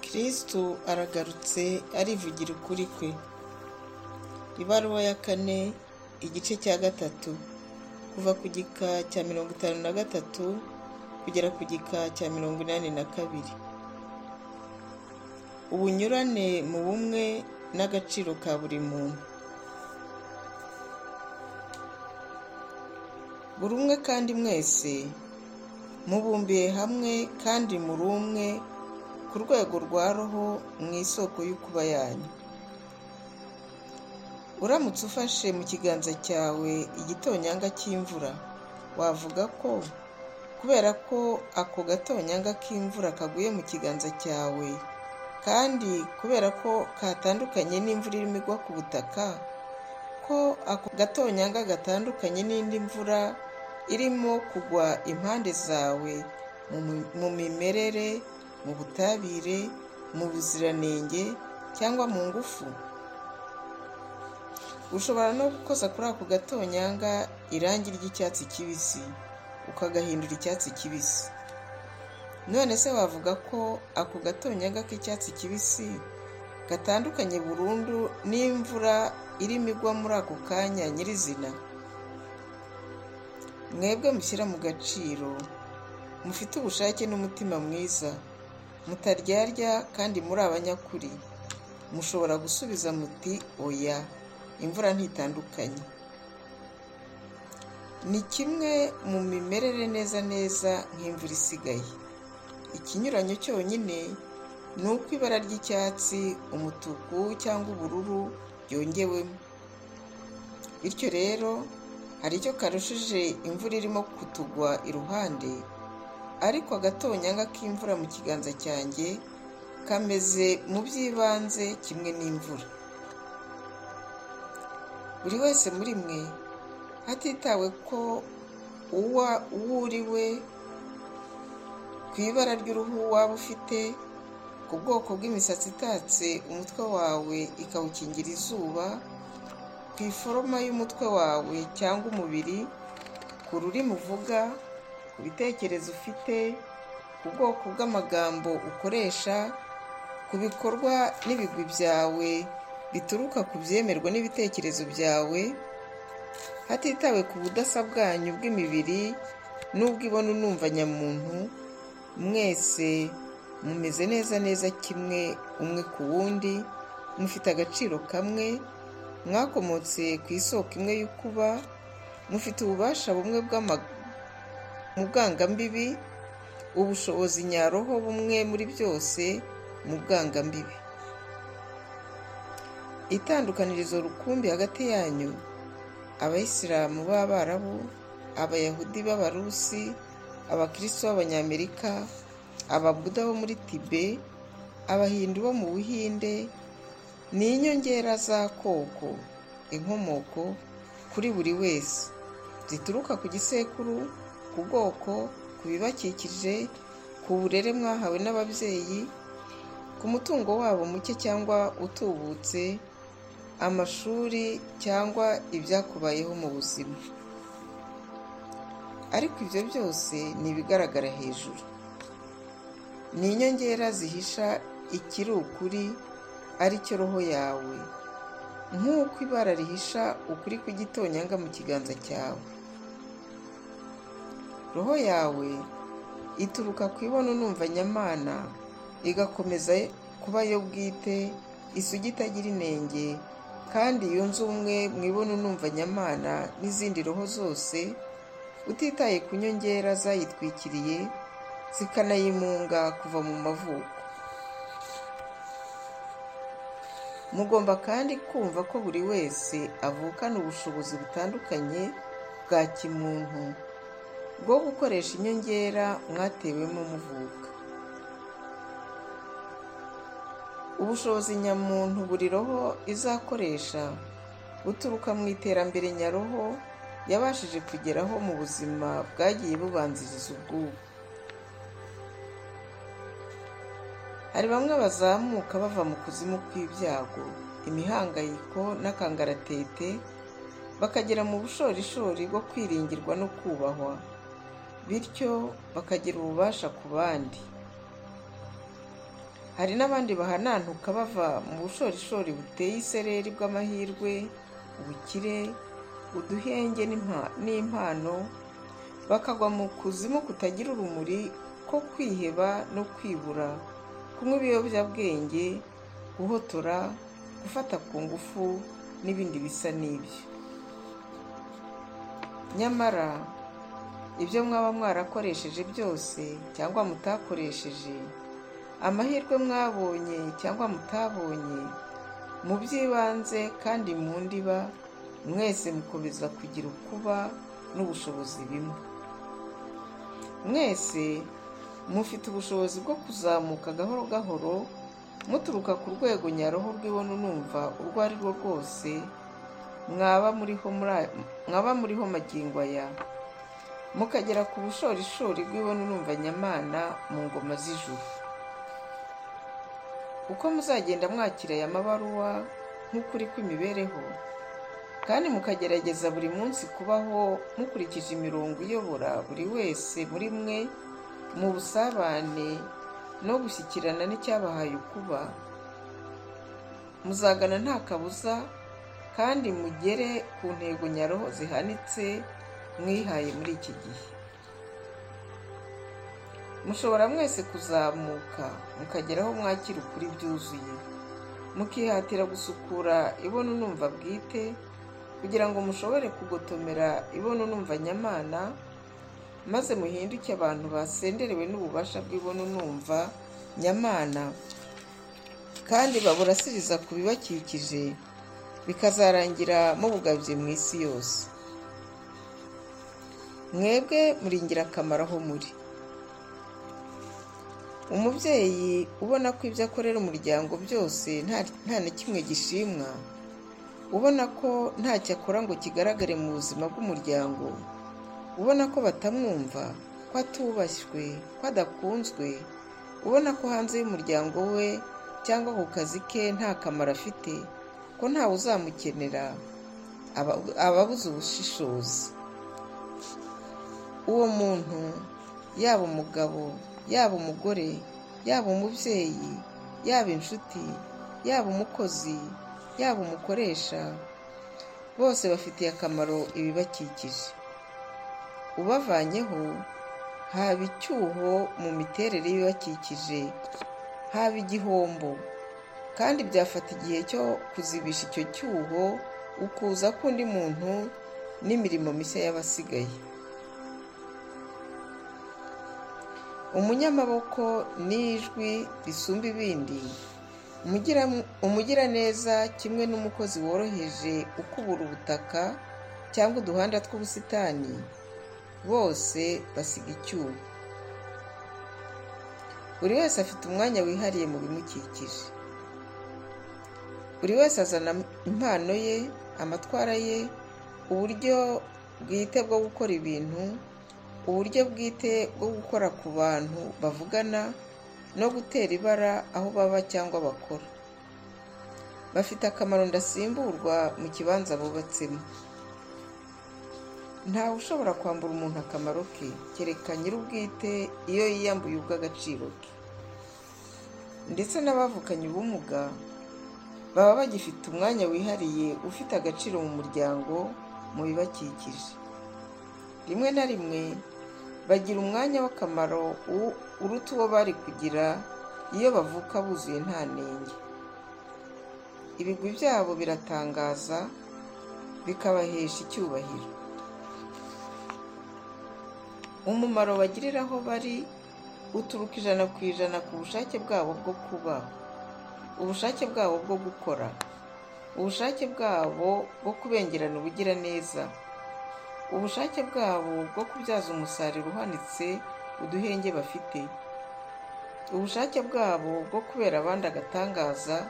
kristo aragarutse arivugira ukuri kwe ibaruwa ya kane igice cya gatatu kuva ku gika cya mirongo itanu na gatatu kugera ku gika cya mirongo inani na kabiri ubunyurane mu bumwe n'agaciro ka buri muntu buri umwe kandi mwese mubumbiye hamwe kandi muri umwe ku rwego rwa roho mu isoko y'ukuba yanyu uramutse ufashe mu kiganza cyawe igitonyanga cy'imvura wavuga ko kubera ko ako gatonyanga k'imvura kaguye mu kiganza cyawe kandi kubera ko katandukanye n'imvura irimo igwa ku butaka ko ako gatonyanga gatandukanye n'indi mvura irimo kugwa impande zawe mu mimerere mu butabire mu buziranenge cyangwa mu ngufu ushobora no gukoza kuri ako gatonyanga irangi ry'icyatsi kibisi ukagahindura icyatsi kibisi none se wavuga ko ako gatonyanga k'icyatsi kibisi gatandukanye burundu n'imvura irimo igwa muri ako kanya nyirizina mwebwe mushyira mu gaciro mufite ubushake n'umutima mwiza mutaryarya kandi muri abanyakuri mushobora gusubiza muti oya imvura ntitandukanye ni kimwe mu mimerere neza neza nk'imvura isigaye ikinyuranyo cyonyine ni uko ibara ry'icyatsi umutuku cyangwa ubururu byongewemo bityo rero hari icyo karushije imvura irimo kutugwa iruhande ariko agatonyanga k'imvura mu kiganza cyanjye kameze mu by'ibanze kimwe n'imvura buri wese muri mwe hatitawe ko uwo uri we ku ibara ry'uruhu waba ufite ku bwoko bw'imisatsi itatse umutwe wawe ikawukingira izuba ku iforoma y'umutwe wawe cyangwa umubiri ku rurimi uvuga ku bitekerezo ufite ku bwoko bw'amagambo ukoresha ku bikorwa n'ibigwi byawe bituruka ku byemerwa n'ibitekerezo byawe hatitawe ku budasa bwanyu bw'imibiri n'ubw'ibona numva nyamuntu mwese mumeze neza neza kimwe umwe ku wundi mufite agaciro kamwe mwakomotse ku isoko imwe y'ukuba mufite ububasha bumwe mu bwangambibi ubushobozi nyaroho bumwe muri byose mu bwangambibi itandukanirizo rukumbi hagati yanyu abayisilamu b'abarabu abayahudi b'abarusi abakristo b'abanyamerika ababuda bo muri tibe abahindu bo mu buhinde ni inyongera za koko inkomoko kuri buri wese zituruka ku gisekuru ku bwoko ku bibakikije ku burere mwahawe n'ababyeyi ku mutungo wabo muke cyangwa utubutse amashuri cyangwa ibyakubayeho mu buzima ariko ibyo byose ni ibigaragara hejuru ni inyongera zihisha ikiri ukuri aricyo roho yawe nk'uko ibara rihisha ukuri kw'igitonyanga mu kiganza cyawe roho yawe ituruka ku ibona unumva nyamana igakomeza kuba yo bwite isugi itagira inenge kandi yunze ubumwe mu ibona unumva nyamana n'izindi roho zose utitaye ku nyongera zayitwikiriye zikanayimunga kuva mu mavuko mugomba kandi kumva ko buri wese avukana ubushobozi butandukanye bwa kimuntu bwo gukoresha inyongera mwatewemo muvuka ubushobozi nyamuntu buri roho izakoresha buturuka mu iterambere nyaroho yabashije kugeraho mu buzima bwagiye bubanziriza ubwubu hari bamwe bazamuka bava mu kuzimu kw'ibyago imihangayiko n'akangaratete bakagera mu bushorishori bwo kwiringirwa no kubahwa bityo bakagira ububasha ku bandi hari n'abandi bahanantuka bava mu bushorishori buteye isereri bw'amahirwe ubukire uduhenge n'impa- n'impano bakagwa mu kuzimu kutagira urumuri ko kwiheba no kwibura kunywa ibiyobyabwenge guhotora gufata ku ngufu n'ibindi bisa n'ibyo nyamara ibyo mwaba mwarakoresheje byose cyangwa mutakoresheje amahirwe mwabonye cyangwa mutabonye mu by'ibanze kandi mu ndiba mwese mukomeza kugira ukuba n'ubushobozi bimwe mwese mufite ubushobozi bwo kuzamuka gahoro gahoro muturuka ku rwego nyaroho rw'ibona unumva urwo ari rwo rwose mwaba muriho muri aya- mwaba muriho magingo aya mukagera ku bushorishori bw'ibona unumva nyamana mu ngoma z'ijuru uko muzagenda mwakira aya mabaruwa nk'ukuri kw'imibereho kandi mukagerageza buri munsi kubaho mukurikije imirongo iyobora buri wese muri mwe mu busabane no gushyikirana n'icyabahaye ukuba muzagana nta kabuza kandi mugere ku ntego nyaroho zihanitse mwihaye muri iki gihe mushobora mwese kuzamuka mukageraho mwakira ukuri byuzuye mukihatira gusukura ibona unumva bwite kugira ngo mushobore kugotomera ibona unumva nyamana maze muhinduke abantu basenderewe n'ububasha bw'ibona unumva nyamana kandi baburasiriza ku bibakikije bikazarangira mubugabye mu isi yose mwebwe muri ingirakamaro aho muri umubyeyi ubona ko ibyo akorera umuryango byose nta- nta na kimwe gishimwa ubona ko ntacyo akora ngo kigaragare mu buzima bw'umuryango ubona ko batamwumva ko atubashywe ko adakunzwe ubona ko hanze y'umuryango we cyangwa ku kazi ke nta kamaro afite ko ntawe uzamukenera aba- ababuze ubushishozi uwo muntu yaba umugabo yaba umugore yaba umubyeyi yaba inshuti yaba umukozi yaba umukoresha bose bafitiye akamaro ibibakikije ubavanyeho haba icyuho mu miterere y'ibibakikije haba igihombo kandi byafata igihe cyo kuzibisha icyo cyuho ukuza k'undi muntu n'imirimo mishya y'abasigaye umunyamaboko n'ijwi risumba ibindi Umugira- umugiraneza kimwe n'umukozi woroheje ukubura ubutaka cyangwa uduhanda tw'ubusitani bose basiga icyuho buri wese afite umwanya wihariye mu bimukikije buri wese azana impano ye amatwara ye uburyo bwite bwo gukora ibintu uburyo bwite bwo gukora ku bantu bavugana no gutera ibara aho baba cyangwa bakora bafite akamaro ndasimburwa mu kibanza bubatsemo ntawe ushobora kwambura umuntu akamaro ke kereka nyir'ubwite iyo yiyambuye ubw'agaciro ke ndetse n'abavukanye ubumuga baba bagifite umwanya wihariye ufite agaciro mu muryango mu bibakikije rimwe na rimwe bagira umwanya w'akamaro u- uruta uwo bari kugira iyo bavuka buzuye nta nenge ibigwi byabo biratangaza bikabahesha icyubahiro umumaro bagirira aho bari uturuka ijana ku ijana ku bushake bwabo bwo kuba ubushake bwabo bwo gukora ubushake bwabo bwo kubengerana ubugiraneza ubushake bwabo bwo kubyaza umusaruro uhanitse uduhenge bafite ubushake bwabo bwo kubera abandi agatangaza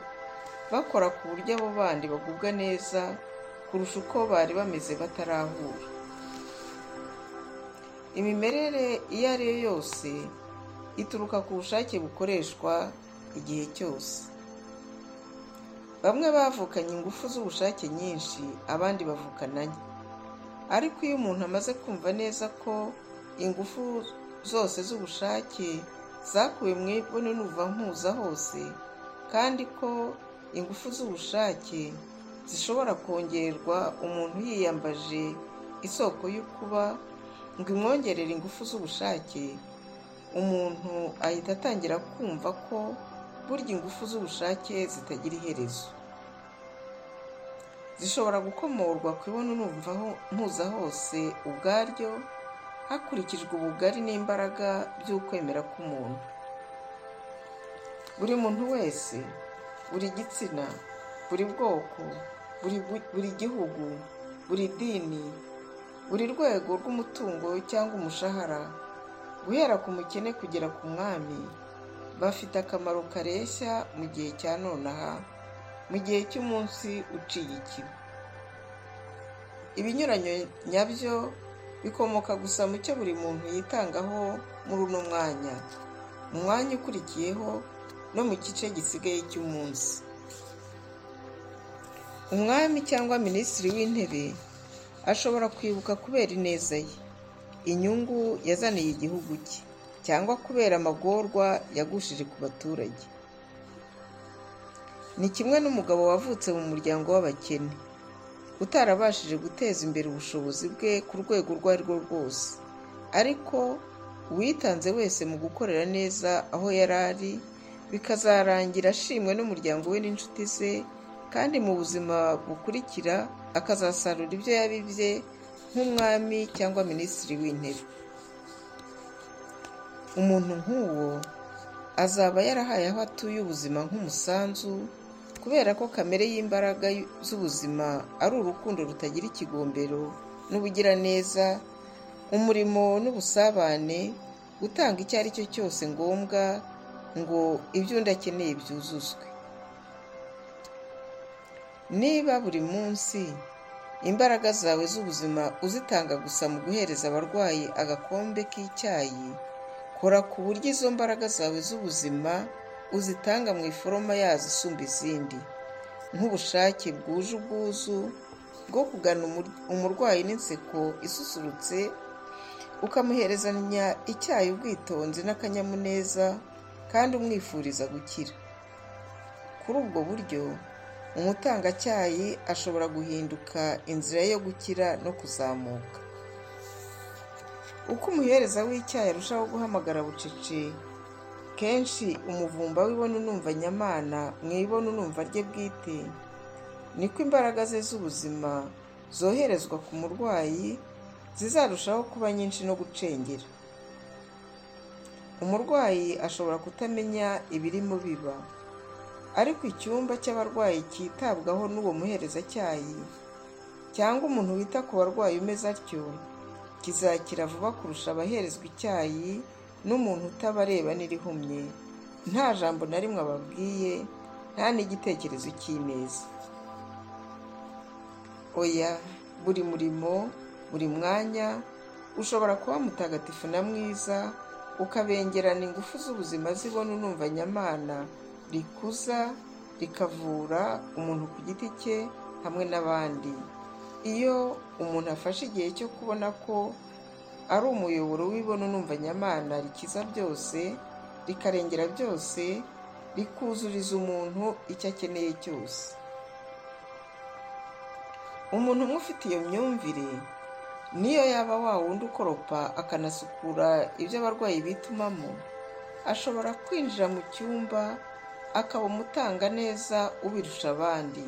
bakora ku buryo abo bandi bagubwa neza kurusha uko bari bameze batarahura imimerere iyo ari yo yose ituruka ku bushake bukoreshwa igihe cyose bamwe bavukanye ingufu z'ubushake nyinshi abandi bavukana nke ariko iyo umuntu amaze kumva neza ko ingufu zose z'ubushake zakuwe mu ibono n'uva mpuza hose kandi ko ingufu z'ubushake zishobora kongerwa umuntu yiyambaje isoko y'ukuba ngo imwongerere ingufu z'ubushake umuntu ahita atangira kumva ko burya ingufu z'ubushake zitagira iherezo zishobora gukomorwa ku ibono mpuza hose ubwaryo hakurikijwe ubugari n'imbaraga by'ukwemera k'umuntu buri muntu wese buri gitsina buri bwoko buri gihugu buri dini buri rwego rw'umutungo cyangwa umushahara guhera ku mukene kugera ku mwami bafite akamaro kareshya mu gihe cya nonaha mu gihe cy'umunsi uciye ikiba ibinyuranye nyabyo bikomoka gusa mu cyo buri muntu yitangaho muri uno mwanya mu mwanya ukurikiyeho no mu gice gisigaye cy'umunsi umwami cyangwa minisitiri w'intebe ashobora kwibuka kubera ineza ye inyungu yazaniye igihugu cye cyangwa kubera amagorwa yagushije ku baturage ni kimwe n'umugabo wavutse mu muryango w'abakene utarabashije guteza imbere ubushobozi bwe ku rwego urwo ari rwo rwose ariko uwitanze wese mu gukorera neza aho yari ari bikazarangira ashimwe n'umuryango we n'inshuti ze kandi mu buzima bukurikira akazasarura ibyo yabibye nk'umwami cyangwa minisitiri w'intebe umuntu nk'uwo azaba yarahaye aho atuye ubuzima nk'umusanzu kubera ko kamere y'imbaraga z'ubuzima ari urukundo rutagira ikigombero n'ubugiraneza umurimo n'ubusabane gutanga icyo ari cyo cyose ngombwa ngo ibyo undi akeneye byuzuzwe niba buri munsi imbaraga zawe z'ubuzima uzitanga gusa mu guhereza abarwayi agakombe k'icyayi kora ku buryo izo mbaraga zawe z'ubuzima uzitanga mu iforoma yazo isumba izindi nk'ubushake bwuje ubwuzu bwo kugana umurwayi n'inseko isusurutse ukamuherezanya icyayi ubwitonzi n'akanyamuneza kandi umwifuriza gukira kuri ubwo buryo umutangacyayi ashobora guhinduka inzira yo gukira no kuzamuka uko umuhereza w'icyayi arushaho guhamagara bucece kenshi umuvumba w'ibona unumva nyamana mu ibona unumva rye bwite niko imbaraga ze z'ubuzima zoherezwa ku murwayi zizarushaho kuba nyinshi no gucengera umurwayi ashobora kutamenya ibirimo biba ariko icyumba cy'abarwayi cyitabwaho n'uwo muherezacyayi cyangwa umuntu wita ku barwayi umeze atyo kizakira vuba kurusha abaherezwa icyayi n'umuntu utabareba n'irihumye nta jambo na rimwe ababwiye nta n'igitekerezo cy'ineza oya buri murimo buri mwanya ushobora kuba mutagatifu na mwiza ukabengerana ingufu z'ubuzima zibona unumva nyamana rikuza rikavura umuntu ku giti cye hamwe n'abandi iyo umuntu afashe igihe cyo kubona ko ari umuyoboro w'ibona unumva nyamana rikiza byose rikarengera byose rikuzuriza umuntu icyo akeneye cyose umuntu umwe ufite iyo myumvire niyo yaba wawundi ukoropa akanasukura ibyo abarwayi bitumamo ashobora kwinjira mu cyumba akaba umutanga neza ubirusha abandi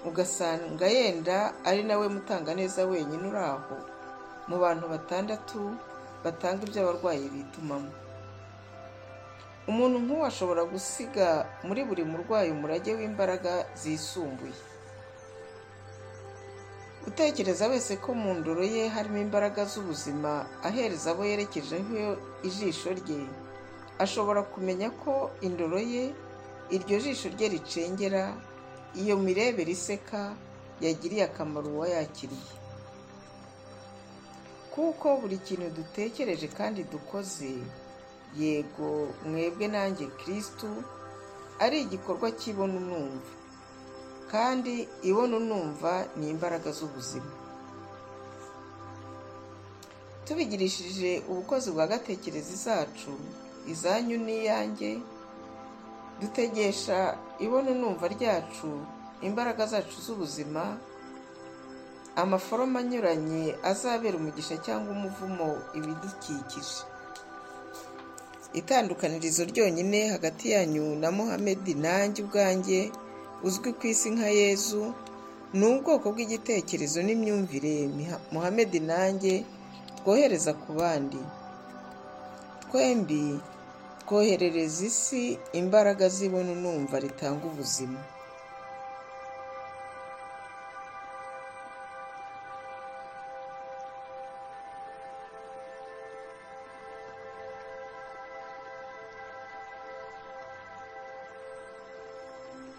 ugasanga yenda ari nawe mutanga neza wenyine uri aho mu bantu batandatu batanga ibyo abarwayi bitumamo umuntu nk'uwo ashobora gusiga muri buri murwayi umurage w'imbaraga zisumbuye utekereza wese ko mu ndoro ye harimo imbaraga z'ubuzima ahereza abo yerekejeho ijisho rye ashobora kumenya ko indoro ye iryo jisho rye ricengera iyo mirebere iseka yagiriye akamaro uwayakiriye kuko buri kintu dutekereje kandi dukoze yego mwebwe nanjye kirisitu ari igikorwa cy'ibona unumva kandi ibona unumva ni imbaraga z'ubuzima tubigirishije ubukozi bwa gatekerezi zacu izanyu n'iyanjye dutegesha ibona numva ryacu imbaraga zacu z'ubuzima amaforoma anyuranye azabera umugisha cyangwa umuvumo ibidukikije itandukanirizo ryonyine hagati yanyu na muhamedi nanjye ubwanjye uzwi ku isi nka yezu ni ubwoko bw'igitekerezo n'imyumvire muhamedi nanjye twohereza ku bandi twembi twoherereza isi imbaraga z'ibona unumva ritanga ubuzima